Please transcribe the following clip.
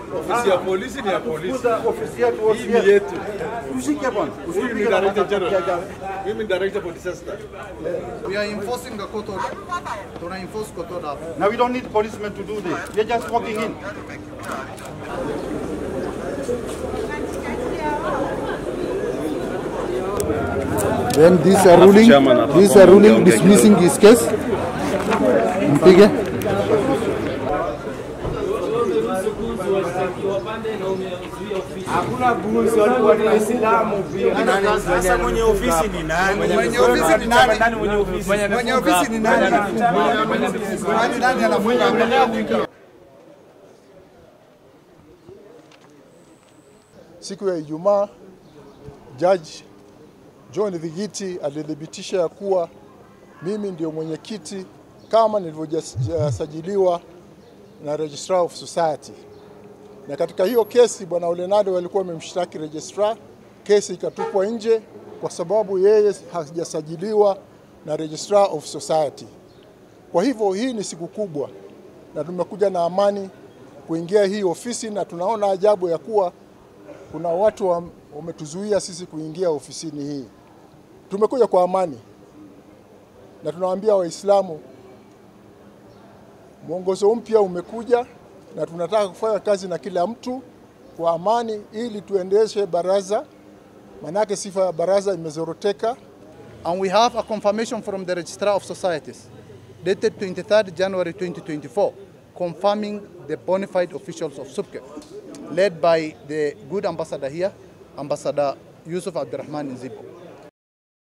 Ofisi ya polisi ni ya polisi. Kuza ofisi yetu Hii ofisi ni yetu. Tushike bwana. Huyu ni Usipige director na general. Mimi ni director for disaster. We are enforcing the court order. Tuna enforce court order. Now we don't need policemen to do this. We're just walking in. Then these are ruling, these are ruling dismissing his case. Mpige. Hakuna buzi, walikuwa ni Waislamu pia. Sasa mwenye ofisi ni nani? Mwenye ofisi ni nani? Nani mwenye ofisi? Mwenye ofisi ni nani? Nani nani anafunga? Siku ya Ijumaa, Judge John Dhigiti alithibitisha ya kuwa mimi ndio mwenyekiti kama nilivyosajiliwa na Registrar of Society. Na katika hiyo kesi bwana Olenado walikuwa wamemshtaki registrar, kesi ikatupwa nje kwa sababu yeye hajasajiliwa na Registrar of Society. Kwa hivyo hii ni siku kubwa, na tumekuja na amani kuingia hii ofisi, na tunaona ajabu ya kuwa kuna watu wa- wametuzuia sisi kuingia ofisini hii. Tumekuja kwa amani na tunawaambia Waislamu mwongozo mpya umekuja na tunataka kufanya kazi na kila mtu kwa amani ili tuendeshe baraza, manake sifa ya baraza imezoroteka. And we have a confirmation from the Registrar of Societies dated 23rd January 2024 confirming the bona fide officials of SUPKE led by the good ambassador here, Ambassador Yusuf Abdurrahman Nzibo.